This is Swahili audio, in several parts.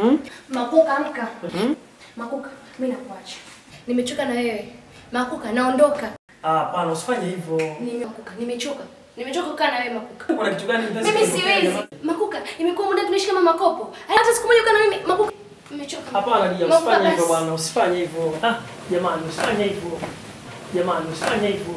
Makuka, amka. Makuka, mimi nakuacha. Nimechoka na wewe. Makuka, naondoka. Ah, hapana, usifanye hivyo. Nime Makuka, nimechoka. Nimechoka kukaa na wewe Makuka. Kuna kitu gani mpenzi? Mimi siwezi. Makuka, imekuwa muda tunaishi kama makopo. Hata siku moja ukaa na mimi Makuka. Nimechoka. Hapana, Lia, Makuka, usifanye hivyo basi. bwana, usifanye hivyo. Ah, jamani, usifanye hivyo. Jamani, usifanye hivyo.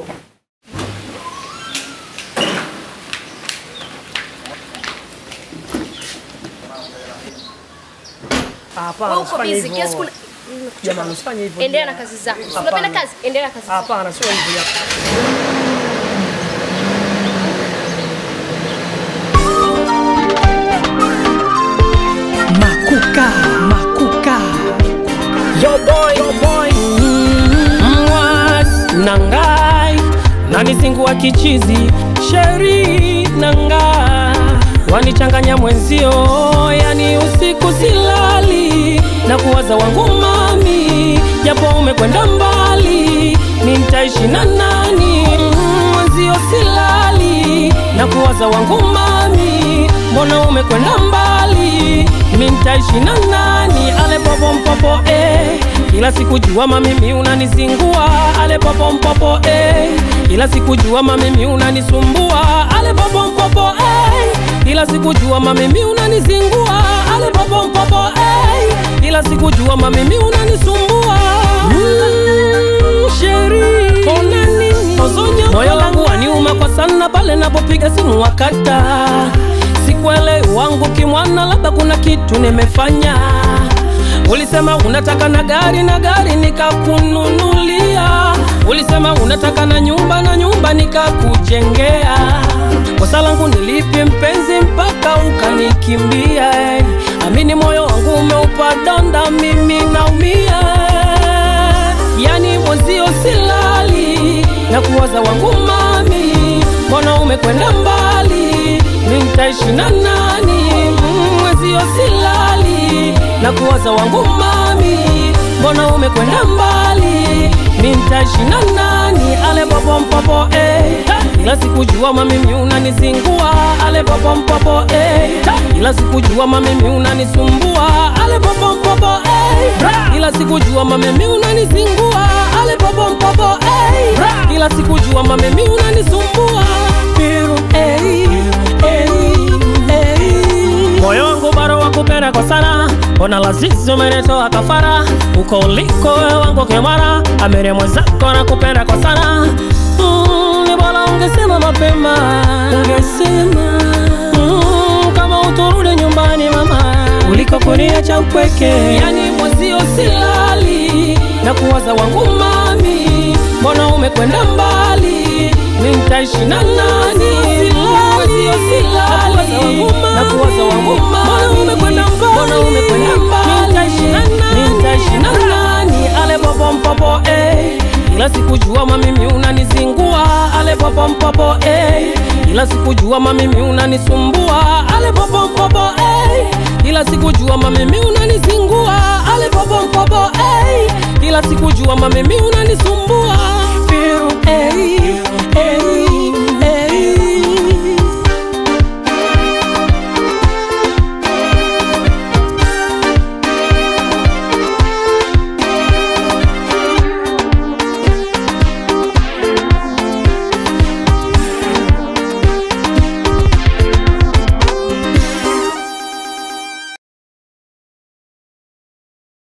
Ah, Hapana, Wewe uko usifanye busy kiasi hivyo. kuna Jamani, usifanye hivyo. Endelea na Lia. kazi zako. Si Hapana. Unapenda kazi? Endelea na kazi zako. Hapana, sio hivyo ya. Makuka, makuka. Yo boy, yo boy. Mwas nangai nanizingua kichizi sheri nanga wanichanganya mwenzio, yani usiku silali na kuwaza wangu mami, japo umekwenda mbali, ni nitaishi na nani? Mwenzio silali na kuwaza wangu mami, mbona umekwenda mbali, mi nitaishi na nani? Ale popo mpopo eh, kila siku jua mamimi unanizingua, ale popo mpopo eh, kila siku jua mamimi unanisumbua, ale popo mpopo eh, kila siku jua mamimi unanizingua, ale popo mpopo eh, kila siku jua mamimi unanisumbua mm, sheri ona nini Ozonya, moyo wangu waniuma kwa sana pale napopiga simu wakata sikuelewi wangu kimwana, labda kuna kitu nimefanya. Ulisema unataka na gari na gari nikakununulia, ulisema unataka na nyumba na nyumba nikakujengea. Kosa langu nilipi mpenzi mpaka ukanikimbia? eh? Amini moyo wangu umeupa donda, mimi naumia yani mwenzio silali na kuwaza wangu mami, mbona umekwenda mbali, mi nitaishi na nani? Mm, Mwenzio silali na kuwaza wangu mami, mbona umekwenda mbali, mi nitaishi na nani? Ale popo mpopo eh, ila sikujua mamimi unanizingua, ale popo mpopo eh, ila sikujua mamimi unanisumbua, ale popo mpopo eh, ila sikujua mamimi unanizingua, ale popo mpopo eh, ila sikujua mamimi unanisumbua, Piru, eh, eh, eh. moyo wangu bado wakupenda kwa sana, mbona lazizi umenitoa kafara, uko uliko wewe wangu kemara, amere mwenzako nakupenda kwa sana mm, ni bora ungesema mapema, ungesema mm, kama uturudi nyumbani mama, uliko kuniacha upweke, yani mwezio silali na kuwaza wangu mami, mbona umekwenda mbali, mi nitaishi na nani? Mwezio silali na kuwaza wangu mami, mbona umekwenda mbali, mbona umekwenda mbali, mi nitaishi na nani? Mi nitaishi na nani? Ale popo mpopo eh ila sikujua mamimi unanizingua, ale popo mpopo eh, ila sikujua mamimi unanisumbua, ale popo mpopo eh, ila sikujua mamimi unanizingua, ale popo mpopo eh, ila sikujua mamimi unanisumbua